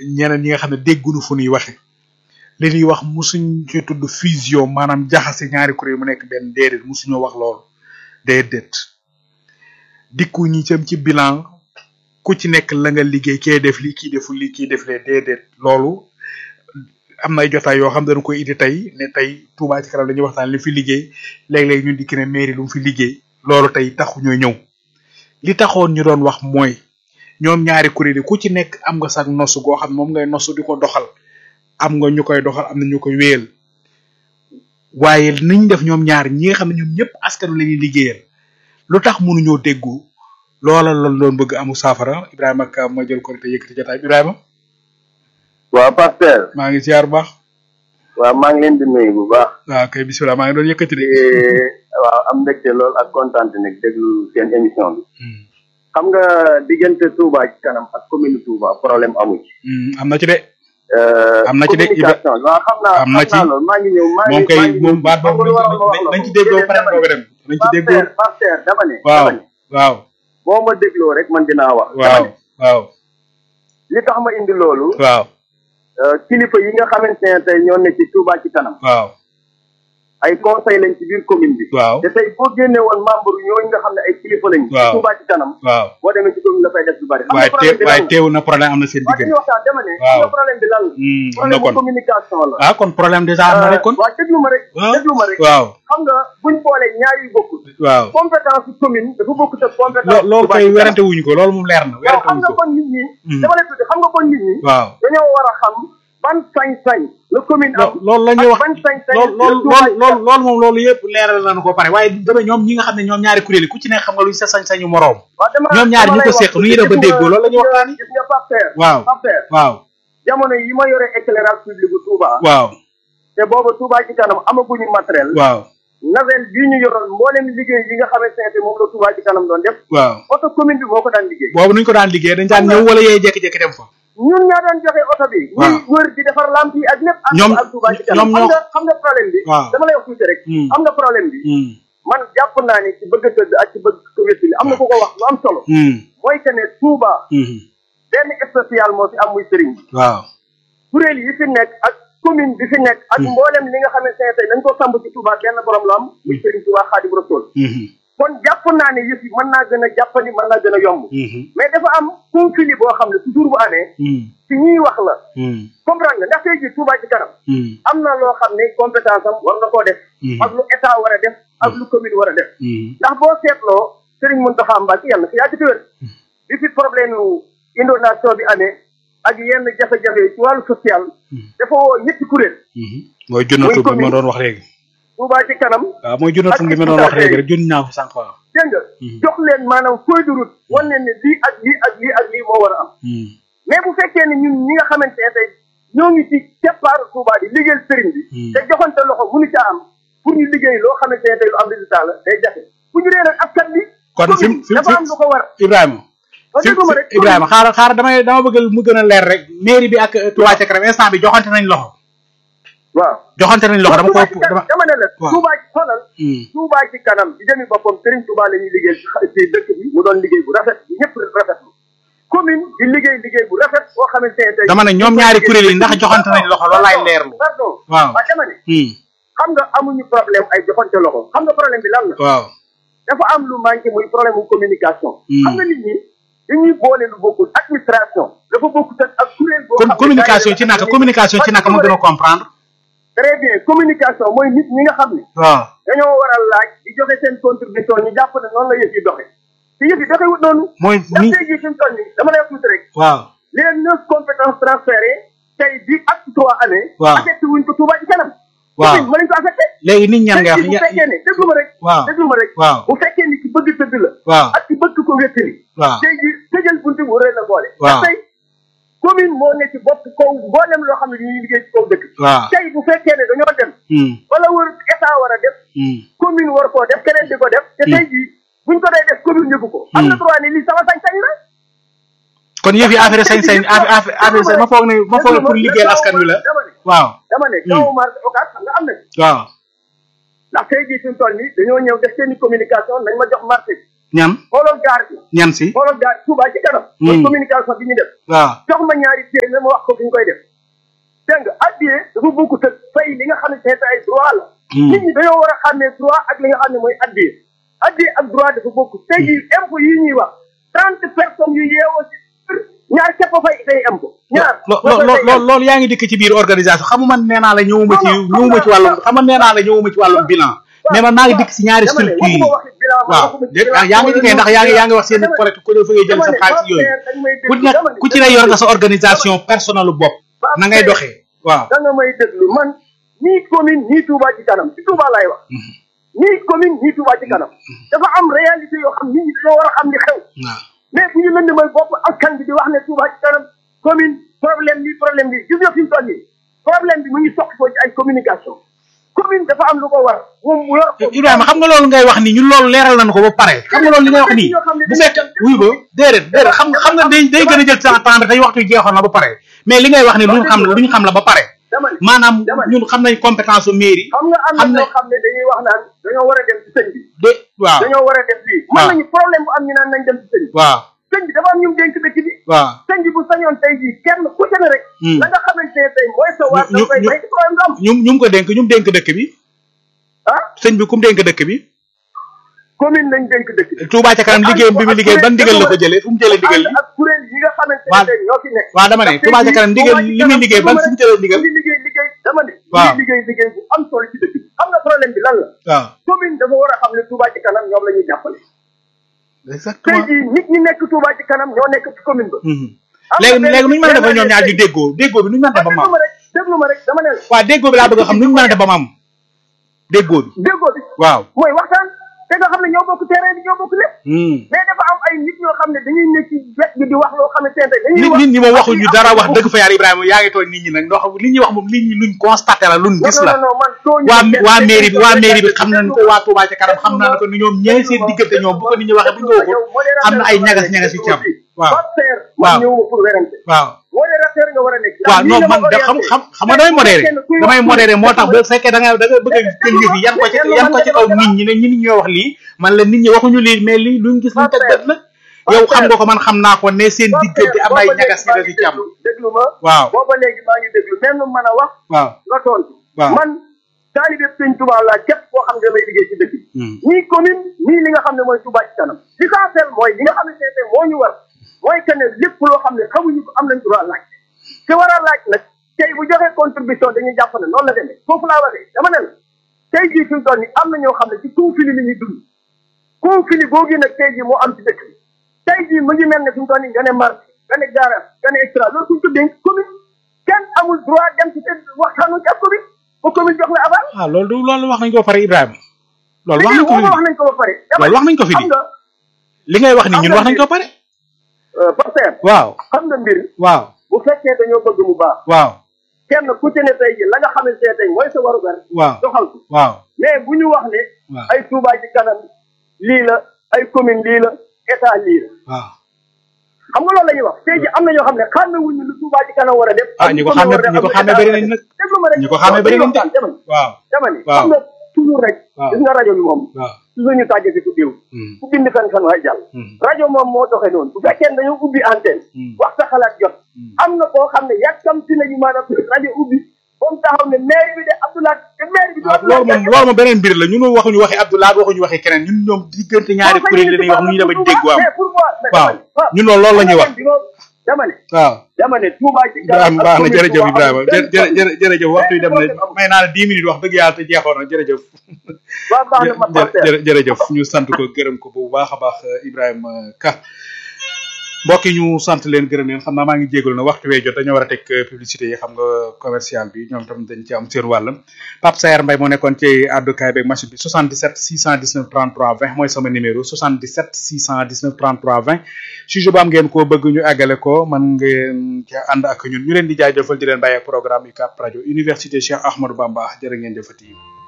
ñeneen ñi nga xam ne déggunu fu ñuy waxe li ñuy wax musuñ ci tudd fusion maanaam jaxase ñaari kuréel mu nekk benn déedéet musuñoo wax loolu déedéet dikku ñi cam ci bilan ku ci nekk la nga liggéey kee def lii kii deful lii kii def lee déedéet loolu am na ay jotaay yoo xam dañu koy indi tey ne tey Touba ci kanam dañuy waxtaan li fi liggéey léeg-léeg ñun dikki ne mairie lu mu fi liggéey loolu tey taxu ñoo ñëw li taxoon ñu doon wax mooy ñoom ñaari kuréel yi ku ci nekk am nga sax nosu goo xam moom ngay nosu di ko doxal am nga ñu koy doxal am na ñu koy wéyal waaye niñ def ñoom ñaar ñi nga xam ne ñoom ñëpp askanu la ñuy liggéeyal lu tax mënuñoo déggu loola lan doon bëgg amu saafara Ibrahima Ka ma jël ko te yëkkati jotaay Ibrahima. waaw pasteur maa ngi ziar bu baax. waaw maa ngi leen di nuyu bu baax. waaw kay bisimilah maa ngi doon yëkkati de. waaw am mbégte lool ak kontaan nag déglu seen émission bi. xam nga diggante Touba ci kanam ak commune Touba problème amu ci. am na ci de. am na ci de communication waaw xam naa am na ci xam naa loolu maa ngi ñëw maa ngi moom kay maa ngi moom baat xam nga lu waral ma wax boobu la nañ ko. ci déggoo pare Dama ne- dooga dem nañ ci déggoo pasteur pasteur dama ne. waaw dama ne waaw boo ma dégloo rek man dinaa wax. dama waaw ne waaw li tax ma indi loolu. waaw euh, kilifa yi nga xamante ne tey ñoo ne ci Touba ci kanam. waaw ay conseil lañ ci biir commune bi. waaw te tey boo génne woon membre ñooñu nga xam ne ay kilifa lañ. ci Waaw. Touba ci kanam. waaw boo demee ci commune dafay def lu bari. xam nga waaye problème te bi lan waaye la teewu na problème am na seen waa dañuy diggante waxtaan dama ne. Waaw. xam nga problème bi lan la. Hmm, am na problème bu kon communication la. ah kon problème déjà am na rek kon waa déglu ma rek. waaw déglu ma rek. waaw xam nga buñ boolee ñaar yu bokkul. waaw compétence su commune dafa bokkut ak compétence. lo- loolu Touba kay ci kanam. werante wuñu ko loolu moom leer na waaw werante xam wuñu nga ko kon nit ñi. Hmm. dama lay tudd xam nga kon nit ñi. waaw dañoo war a xam ban sañ-sañ la commune am. lo- loolu la ñuy wax ban sañ-sañ loolu la loolu Touba ci loolu loolu loolu moom loolu yëpp leeral nañu ko pare waaye dama ñoom ñi nga xam ne ñoom ñaari kuréel yi ku ci nekk xam nga luñ sa sañ-sañu moroom waaw dama ñoom ñaar dama ñi ko lay seq wax nu ñuy def ba gis nga- déggoo loolu la ñuy waxtaani gis nga Pape Père. waaw Pape Père waaw jamono yi ma yore éclairage public bu Touba. waaw te booba Touba ci kanam amaguñu matériel. waaw navel bii ñu yoroon mboolem liggéey yi nga xamante ne moom la Touba ci kanam doon def. waaw oto commune bi moo ko daan liggéey. boobu nuñ ko daan liggéey dañ daan ñëw wala yee jékki-jékki dem fa ñun ñaa daan joxe oto bi. Waaw. ñuy wër di defar lamp yi ak lépp. ànd Ñoom- ak Touba ci kanam ñoom xam ñoo- nga xam nga problème bi. Waaw. dama lay wax tuuti rek. Hmm. xam nga problème bi. Hmm, man jàpp naa ni ci bëgg a tëdd ak ci bëgg ko wétali am na ku ko wax lu am solo. hmm, mooy que ne Touba hmm, benn spécial moo fi am muy sëriñ bi. waaw kuréel yi fi nekk ak commune bi fi nekk ak Hmm. mboolem li nga xamante ne tey dañ ko samb ci Touba benn borom la am muy sëriñ Touba Xaadim Rasul hmm, kon jàpp naa ne yëf yi mën naa gën a jàppandi mën naa gën a yomb hmm, mais dafa am conflit boo xam ne toujours bu amee hmm, ci ñuy wax la hmm, comprendre nga ndax tey jii Touba ci kanam hmm, am na loo xam ne compétence am war na koo def Hmm. ak lu état war a def ak lu commune war a def hmm, ndax boo seetloo Serigne Mountakha Mbacké yàlla fi yàgg ci wér bi fi problème yu inondation bi amee ak yenn jafe-jafe ci wàllu social dafa woo ñetti kuréel hmm. mooy junnatu bi ma doon wax léegi Touba ci kanam waaw mooy junnatu bi ma doon wax léegi rek junn naa ko sànq waaw dégg nga Hmm. jox leen maanaam feuille de route wan leen ne lii ak lii ak lii ak lii moo war a am Hmm, mais bu fekkee ne ñun ñi nga xamante ne tey ñoo ngi ci keppaaru Touba di liggéeyal sëriñ bi Hmm. te joxante loxo mënu caa am pour ñu liggéey loo xamante ne tey lu am résultat la day jafe bu ñu ree nag askan bi kon fi mu fi mu dafa am lu ko war Ibrahima wax fi dëgg ma rek Ibrahima xaaral xaaral damay dama bëgg mu gën a leer rek mairie bi ak Touba ca kanam instant bi joxante nañ loxo waaw joxante nañ loxo dama Touba ko ci kanam dama dama ne la waaw. Touba ci xoolal Hmm, Touba ci kanam ci jëmi boppam Serigne Touba la ñuy liggéey ci dëkk bi mu doon liggéey bu rafet bu ñëpp rafetlu commune di liggéey liggéey bu rafet boo xamante ne tey dama ne ñoom ñaari kuréel yi ndax joxante nañ loxo loolu laay leerlu pardon waaw waaw dama ne hmm, xam nga amuñu problème ay joxante loxo xam nga problème bi lan la waaw dafa am lu manqué muy problème mu communication Hmm. xam nga nit ñi dañuy boole lu bokkul administration dafa bokkut ak ak kuréel boo kon xam ne communication ci daanaka naka communication ci naka ma gën a comprendre très bien communication mooy nit ñi nga xam ne waaw dañoo war a laaj di joxe seen contribution ñu jàpp ne noonu la yëf yi doxe te yëf yi doxewut noonu mooy ndax ni tey jii fi mu toll nii dama lay wax tuuti rek waaw les neuf compétences transférées tey bi acte trois amee Waaw. affecté wuñ ko Touba ci kanam Waaw. ma lañ ko affecté léegi nit ñan nga tey jii bu wax fekkee ne déglu ma rek waaw déglu ma rek waaw bu fekkee ni ci bëgg tëdd la waaw ak ci bëgg ko wéttali waaw tey jii tëjal buntu bu rëy la boole Waaw. ndax tey commune moo ne ci bopp kaw mboolem loo xam ne ñuy liggéey ci kaw dëkk waaw tey bu fekkee ne dañoo dem hmm, wala wër état war a def hmm, commune war koo def keneen di ko def te tey jii buñ ko day def commune yëgu ko am na droit ne lii sama sañ-sañ la kon yëf yi affaire sañ-sañ affaire affaire sañ ma foog ne ma foog ne pour liggéeyal askan wi la dama ne waaw dama ne kaw marché occas xam nga am na waaw ndax tey jii fi mu toll nii dañoo ñëw def seen i communication nañ ma jox marché bi ñan xoolal gaar bi ñan si xoolal gaar Touba ci kanam mooy communication bi ñu def waaw jox ma ñaari téeméer ma wax ko fi ñu koy def dégg nga addiyee dafa bokk te fay li nga xam ne seeta ay droit la nit ñi dañoo war a xàmmee droit ak li nga xam ne mooy addiyee addiyee ak droit dafa bokk tey jii impôt yi ñuy wax trente personnes yu yeewoo ci ñaar képp fay day impôt ñaar loolu loolu yaa ngi dikk ci biir organisation xam nga man nee naa la ñëwuma ci ñëwuma ci wàllum xam nga nee naa la ñëwuma ci wàllum bilan mais man maa ngi dikk si ñaari structure yi waaw yaa ngi dikkee ndax yaa ngi yaa ngi wax seen collecte ku ne fa ngay jël sa xaalis yooyu ku ne ku ci ne yor nga sa organisation personnelle bopp na ngay doxee waaw da nga may déglu man nii commune nii Touba ci kanam ci Touba laay wax nii commune nii Touba ci kanam dafa am réalité yoo xam nit ñi dañoo war a xam li xew mais bu ñu lëndëmal bopp askan bi di wax ne Touba ci kanam commune problème bi problème bi gis nga fi mu toll nii problème bi mu ngi soqi ko ci ay communication commune dafa am lu ko war moom mu yor ko Ibrahima xam nga loolu ngay wax nii ñun loolu leeral nañu ko ba pare xam nga loolu li ngay wax nii bu fekk wuy ba déedéet déedéet xam nga xam nga day day gën a jël temps temps bi tey waxtu jeexoon na ba pare mais li ngay wax ni luñ xam luñ xam la ba pare maanaam ñun xam nañ compétence su mairie xam nga am na ñoo xam ne dañuy wax naan dañoo war a dem ci sëñ bi de waaw dañoo war a dem fii mën nañu problème bu am ñu naan nañ dem ci sëñ bi waaw sëñ bi dafa am ñu dénk dëkk bi waaw sëñ bi bu sañoon tey jii kenn ku ci ne rek la nga xamante ne tey mooy sa waa da koy may problème du am ñu ñu ko dénk ñu dénk dëkk bi ah sëñ bi ku mu dénk dëkk bi commune lañ dénk dëkk bi Touba ca kanam liggéeyam bi mu liggéey ban ndigal la ko jëlee fu mu jëlee ndigal li ak kuréel yi nga xamante ne tey ñoo fi nekk waaw dama ne Touba ca kanam ndigal li muy liggéey ban fu mu jëlee ndigal li liggéey liggéey dama ne waaw li liggéey liggéey bu am solo ci dëkk bi xam nga problème bi lan la waaw commune dafa war a xam ne Touba ci kanam ñoom la ñuy jàppale tey exactement jii nit ñi nekk Touba ci kanam ñoo nekk ci commune ba léegi léegi nuñu mën a defa ñoom ñaar ñu déggoo déggoo bi nuñu mën a def ba mu am déglu ma rek déglu ma rek dama ne la waaw déggoo bi laa bëgg a xam nuñu mën a def ba mu am déggoo bi déggoo bi waaw mooy waxtaan te nga xam ne ñoo bokk terrain bi ñoo bokk lépp mais dafa am ay nit ñoo xam ne dañuy nekk ci wet bi di wax loo xam ne seen dañuy nit wax nit ñi moom waxuñu dara wax dëgg fa yàlla Ibrahima yaa ngi tooñ nit ñi nag ndox li ñuy wax moom nit ñi luñ constaté la luñ gis la non non man tooñu waa kenn, waa kenn, mairie bi kenn, waa kenn, mairie bi kenn, xam nañ ko kenn, waa Touba ca kanam xam naa ko ni ñoom ñee seen diggante ñoom bu ko nit ñi waxee bu ñu ko waxul am na ay ñagas ñagas yu ci am waaw Pasteur waaw. man ñëwuma pour werante waaw modérateur nga war a nekk waaw Lii non nga ma man da xam orienté. xam xam nga damay modéré Kenn kuy wax damay pour- modéré moo tax bu fekkee da nga da nga bëgg a jël yëf yi yan ko ci yan ko ci kaw nit ñi ne ñi nit ñoo wax lii man la nit ñi waxuñu lii mais lii luñ gis luñ teg bët la yow xam nga ko man xam naa ko ne seen diggante am ay ñagas ñagas yu ci am déglu ma waaw booba léegi maa ngi déglu même nu mën a wax waaw nga tontu waaw. man taalibe sëñ Touba laa képp koo xam ne damay liggéey ci dëkk bi Hmm. nii commune nii li nga xam ne mooy Touba ci kanam l'essentiel mooy li nga xam ne tey moo ñu war mooy que ne lépp loo xam ne xamuñu ko am nañ droit laaj te war a laaj nag tey bu joxee contribution dañuy jàpp ne noonu la demee foofu laa waxee dama ne la tey jii fi mu toll nii am na ñoo xam ne ci conflit li ñuy dund conflit boobu nag tey jii moo am ci dëkk bi tey jii mu ngi mel ne fi mu toll nii nga ne marché nga ne garage nga ne extra loolu suñ ko dénk commune kenn amul droit dem ci te waxtaanu ci ak commune ba commune jox la aval ah loolu du loolu wax nañ ko ba pare Ibrahima loolu wax nañ ko fi wax nañ ko ba pare loolu wax nañ ko fi xam di nga li ngay wax ni ñun wax nañ ko ba pare Pasteur waaw xam nga mbir waaw bu fekkee dañoo bëgg mu baax waaw kenn ku ci ne tey ji la nga xamante ne tey mooy sa warugar waaw doxal ko waaw mais bu ñu wax ne waaw ay Touba ci kanam lii la ay commune lii la état lii la waaw xam nga loolu la ñuy wax tey ji am na ñoo xam ne xàmme wuñu lu Touba ci kanam war a def ah ñi ko xàmme ñi ko xàmme bëri nañ nag déglu ma rek ñi ko xàmme bëri nañ de dama ni waaw dama ni waaw xam nga toujours rek waaw gis nga rajo bi moom waaw toujours ñu tàggee si ku diw Hmm. ku bind fen fen waay jàll Hmm. rajo moom moo doxee noonu bu fekkee ne dañoo ubbi antenne Hmm. wax sa xalaat jot Hmm. am na koo xam ne yàkkamti nañu maanaam rajo ubbi comme taxaw ne maire bi de Abdoulaye te maire bi du waaw loolu moom loolu moom beneen mbir la ñun waxuñu waxi Abdoulaye waxuñu waxi keneen ñun ñoom diggante ñaari kuréel yi la ñuy wax nu ñu dema dégg am mais pourquoi waaw ñun loolu loolu la ñuy wax dama ne waaw dama ne Touba ci Ibrahima baax na jërëjëf Ibrahima jë jë jërëjëf waxtu yi dem na may naa la dix minutes wax dëgg yàlla te jeexoon na jërëjëf waaw baax na ma jë jë jërëjëf ñu sant ko gërëm ko bu baax a baax Ibrahima Ka mbokk yi ñu sant leen gërëm leen xam naa maa ngi jégalu na waxtu wee jot dañoo war a teg publicité yi xam nga commercial bi ñoom tam dañ ci am seen wàll Pape Sayer Mbaye moo nekkoon ci àddukaay beeg machine bi 77 619 33 20 mooy sama numéro 77 619 33 20 sujet bu am ngeen koo bëgg ñu àggale ko man ngeen ca ànd ak ñun ñu leen di jaajëfal di leen bàyyi ak programme UCAB rajo université Cheikh Ahmadou Bamba jërë ngeen jëfati